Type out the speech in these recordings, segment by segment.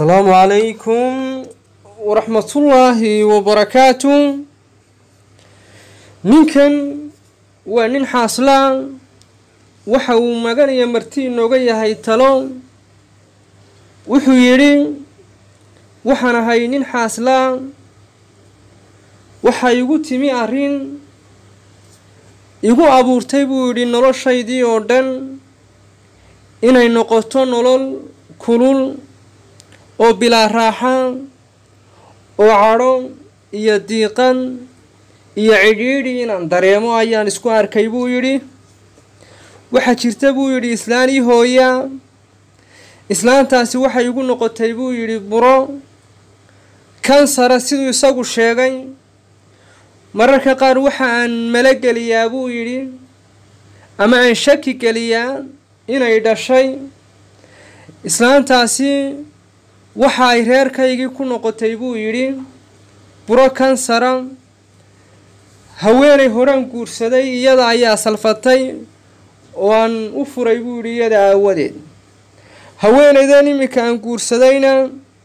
asalaamu calaykum waraxmatullaahi wabarakaatu ninkan waa nin xaaslaan waxa uu maganaya marti inooga yahay talo wuxuu yidhi waxaan ahay nin xaaslaan waxaa igu timi arrin igu abuurtay buu yidhi noloshaydii oo dhan inay noqoto nolol kulul oo bilaa raaxa oo cadho iyo diiqan iyo cidhiidhi inaan dareemo ayaan isku arkay buu yidhi waxaa jirta buu yidhi islaan ii hooya islaantaasi waxay igu noqotay buu yidhi buro kansara siduu isagu sheegay mararka qaar waxa aan malo geliyaa buu yidhi ama aan shaki geliyaa inay dhashay islaantaasi waxa ay reerkaygii ku noqotay buu yidhi buro kansara haweenay horaan guursaday iyada ayaa salfatay oo aan u furay buu yidhi iyada aawadeed haweenaydan iminka aan guursadayna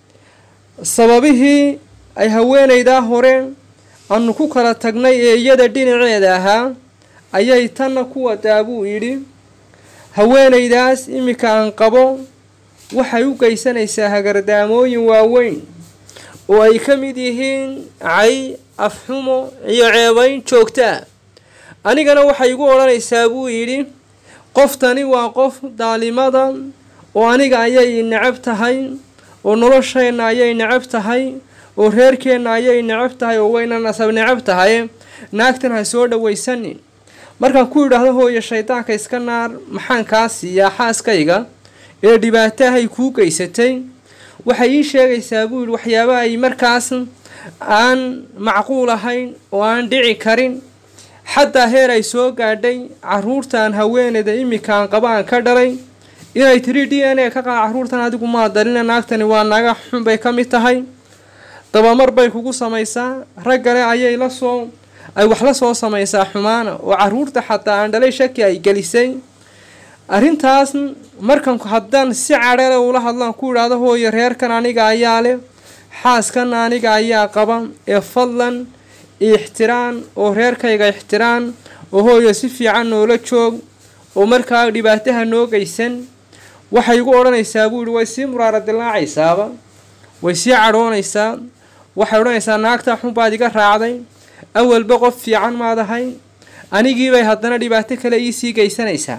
sababihii ay haweenaydaa hore aanu ku kala tagnay ee iyada dhinaceeda ahaa ayay tanna ku wadaa buu yidhi haweenaydaas iminka aan qabo waxay u geysanaysaa hagardaamooyin waaweyn oo ay ka mid yihiin cay afxumo iyo ceebayn joogtaa anigana waxay igu odhanaysaa buu yidhi qoftani waa qof daalimada oo aniga ayay necab tahay oo nolosheenna ayay necab tahay oo reerkeenna ayay necab tahay oo wayna nasab necab tahay naagtan ha soo dhawaysanin markaan ku yidhaahdo hooyo shaydaanka iska naar maxaan kaa siiyaa xaaskayga ee dhibaatahay kuu geysatay waxay ii sheegaysaa buu yidhi waxyaaba ay markaas aan macquul ahayn oo aan dhici karin xataa heer ay soo gaadhay caruurtaan haweeneyda iminkaan qaba aan ka dhalay inay tiri d n a ka qaad caruurtan adigu maa dalina naagtani waa naga xun bay ka mid tahay dabamar bay kugu samaysaa raggale ayay la soo ay wax la soo samaysaa xumaana oo caruurta xataa aan dhalay shaki ay gelisay arrintaas markan haddaan si cadhale ula hadlaan ku idhaahdo hooyo reerkan aniga ayaa leh xaaskan aniga ayaa qaba ee fadlan ixtiraan oo reerkayga ixtiraan oo hooyo si fiican noola joog oo markaa dhibaataha noo geysan waxay igu odhanaysaa buu yihi way sii muraara dilaacaysaaba way sii cadhoonaysaa waxay odhanaysaa naagtaa xun baad iga raacday awalba qof fiican maad ahay anigiibay haddana dhibaato kale iisii geysanaysaa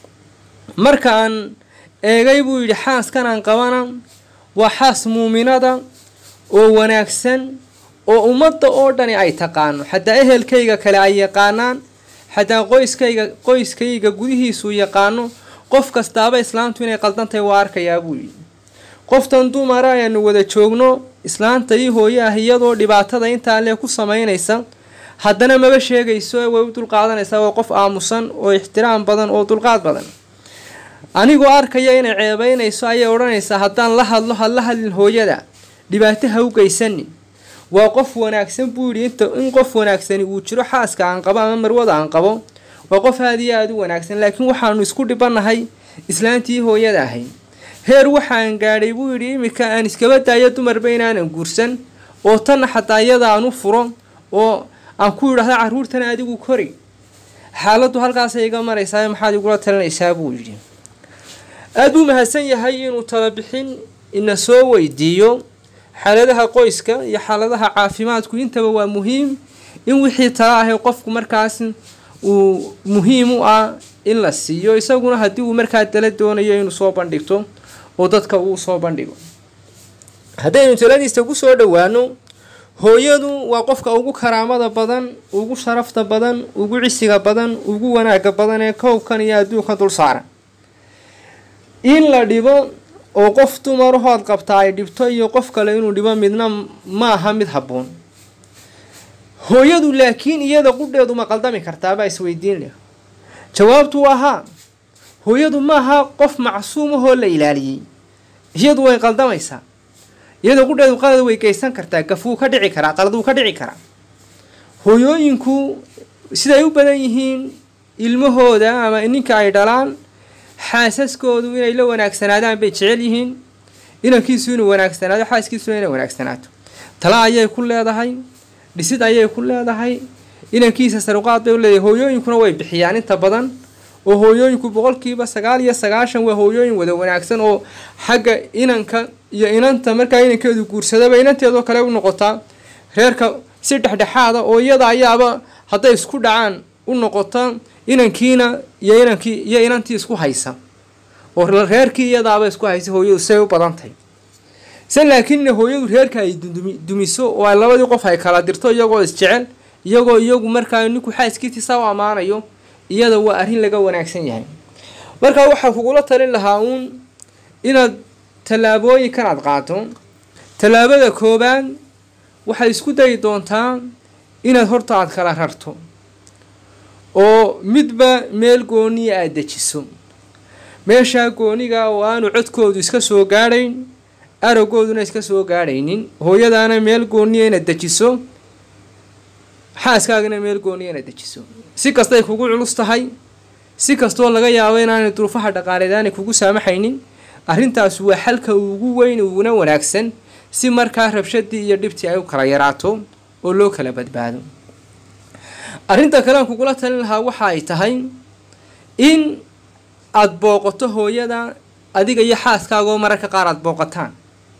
marka aan eegay buu yidhi xaaskan aan qabana waa xaas muuminada oo wanaagsan oo ummadda oo dhani ay taqaano xataa ehelkayga kale ay yaqaanaan xataa qoyskayga qoyskayga gudihiisuu yaqaano qof kastaaba islaantu inay qaldantahay waa arkayaa buu yidhi qoftan dumara ayaanu wada joogno islaanta ii hooye ah iyadoo dhibaatada intaa lee ku samaynaysa haddana maba sheegayso way u dulqaadanaysaa waa qof aamusan oo ixtiraam badan oo dulqaad badan anigoo arkaya inay ceebeynayso ayay odhanaysaa haddaan la hadlo ha la hadlin hooyada dhibaato ha u geysanin waa qof wanaagsan buu yidhi inta in qof wanaagsani uu jiro xaaska aan qabo ama marwada aan qabo waa qof aada iyo aada u wanaagsan laakiin waxaanu isku dhibanahay islaantii hooyada ahay heer waxaan gaadhay buu yidhi iminka aan iskaba daayo dumarba inaanan guursan oo tanna xataa iyada aan u furo oo aan ku yidhaahdo carruurtan adigu kori xaaladdu halkaasay iga maraysaa maxaad igula talinaysaa buu yidhi aada buu mahadsan yahay inuu talabixin ina soo weydiiyo xaaladaha qoyska iyo xaaladaha caafimaadku intaba waa muhiim in wixii tala ahay qofku markaas uu muhiim u ah in la siiyo isaguna haddii uu markaa tala doonayo inuu soo bandhigto oo dadka uu soo bandhigo haddaynu taladiista ku soo dhowaano hooyadu waa qofka ugu karaamada badan ugu sharafta badan ugu cisiga badan ugu wanaaga badan ee kowbkan iyo adduunka dul saaran in la dhibo oo qof dumarahood qabtaa ay dhibto iyo qof kale inuu dhibo midna ma aha mid habboon hooyadu laakiin iyada qudheedu ma qaldami kartaabaa isweydiin leh jawaabtu waa haa hooyadu maaha qof macsuumahoo la ilaaliyey iyadu way qaldamaysaa iyada qudheedu qalad way geysan kartaa gafwuu ka dhici karaa qalad wuu ka dhici karaa hooyooyinku siday u badan yihiin ilmahooda ama ninka ay dhalaan xaasaskoodu inay la wanaagsanaadaan bay jecel yihiin inankiisu inuu wanaagsanaado xaaskiisuna inay wanaagsanaato tala ayay ku leedahay dhisid ayay ku leedahay inankiisa saruqaad bay u leedahay hooyooyinkuna way bixiyaan inta badan oo hooyooyinku boqolkiiba sagaal iyo sagaashan waa hooyooyin wada wanaagsan oo xagga inanka iyo inanta markaa inankeedu guursadaba inanteedoo kale u noqotaa reerka si dhexdhexaada oo iyada ayaaba hadday isku dhacaan u noqota inankiina iyo inankii iyo inantii isku haysa oo reerkii iyadaaba isku haysa hooyadu say u badan tahay se laakiin hooyadu reerka ay dumiso oo ay labadii qof ay kala dirto iyagoo isjecel iyagoo iyagu markaa ninku xaaskiitiisa u ammaanayo iyada waa arrin laga wanaagsan yahay marka waxaa kugula talin lahaa uun inaad tallaabooyinkan aad qaato tallaabada koobaad waxaad isku dayi doontaa inaad horta aad kala rarto oo midba meel gooniya aad dejiso meeshaa gooniga oo aanu codkoodu iska soo gaadhayn aragooduna iska soo gaadhaynin hooyadaana meel gooniya inaad dejiso xaaskaagana meel gooniya inaad dejiso si kastay kugu culus tahay si kastoo laga yaabo inaanay duruufaha dhaqaaleed aanay kugu saamaxaynin arrintaas waa xalka ugu weyn uguna wanaagsan si markaa rabshadii iyo dhibtii ay u kala yaraato oo loo kala badbaado arrinta kalean kugula talin lahaa waxa ay tahay in aada booqato hooyada adiga iyo xaaskaagaoo mararka qaar aada booqataan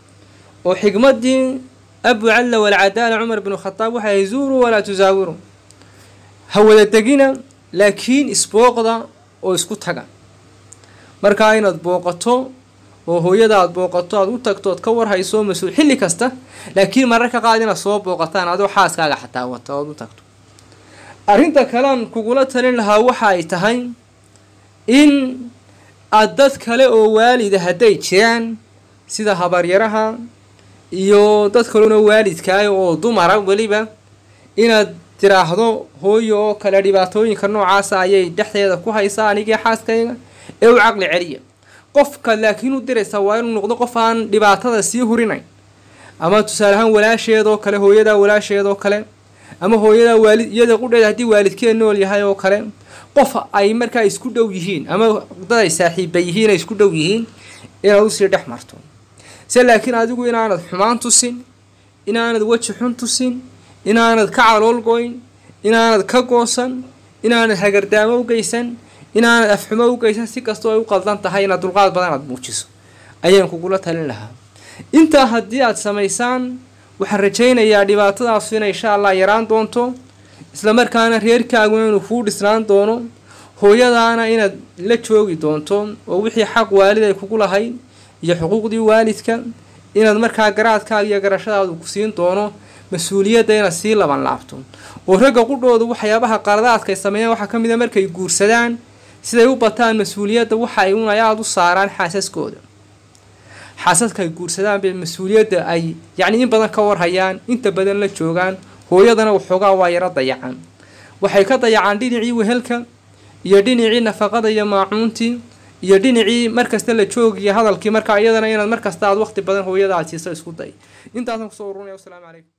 oo xigmaddii abu calla walcadaala cumar binu khadaab waxay ahay zuuruu walaa tusaawiru ha wada degina laakiin isbooqda oo isku taga markaa inaad booqato oo hooyada aada booqato aada u tagto ood ka warhayso mas-uul xilli kasta laakiin mararka qaad inaad soo booqataan adoo xaaskaaga xataa wata ood u tagto arrinta kalean kugula talin lahaa waxa ay tahay in aada dad kale oo waalida hadday jiraan sida habaryaraha iyo dad kalena waalidkaah oo dumara weliba inaad tiraahdo hooyo oo kale dhibaatooyinka noocaasa ayay dhexdeeda ku haysaa anigii xaaskayga ee u caqli celiya qofka laakiin u diraysaa waa inuu noqdo qof aan dhibaatada sii hurinayn ama tusaale ahaan walaasheedoo kale hooyadaa walaasheedoo kale ama hooyadaa waalid iyada qudheeda haddii waalidkeed nool yahay oo kale qof ay markaa isku dhow yihiin ama dad ay saaxiiba yihiin ay isku dhow yihiin inaad usii dhex marto se laakiin adigu inaanad xumaan tusin inaanad weji xun tusin inaanad ka calool goyn inaanad ka goosan inaanad hagardaamo u geysan inaanad afxumo u geysan si kastoo ay u qaldan tahay inaad dulqaad badan aad muujiso ayaan kugula talin lahaa intaa haddii aad samaysaan waxaan rajaynayaa dhibaatadaasu inay insha allah yaraan doonto islamarkaana reerkaaguna inuu kuu dhisnaan doono hooyadaana inaad la joogi doonto oo wixii xaq waalid ay kugu lahayd iyo xuquuqdii waalidka inaad markaa garaadkaaga iyo garashadaadu ku siin doono mas-uuliyadda inaad sii laban laabto oo ragga qudhoodu waxyaabaha qaladaadka ay sameeyaan waxaa ka mid a markay guursadaan siday u bataan mas-uuliyadda waxa ay un ayaad u saaraan xaasaskooda xaasaska ay guursadaan bay mas-uuliyadda ay yacni in badan ka warhayaan inta badan la joogaan hooyadana waxoogaa waa yaro dayacaan waxay ka dayacaan dhinacii wehelka iyo dhinacii nafaqada iyo maacuuntii iyo dhinacii markasta la joogiyo hadalkii markaa iyadana inaad markasta aad waqti badan hooyada aad siiso isku day intaasaan kusoo urunaya wasalaamu calaykum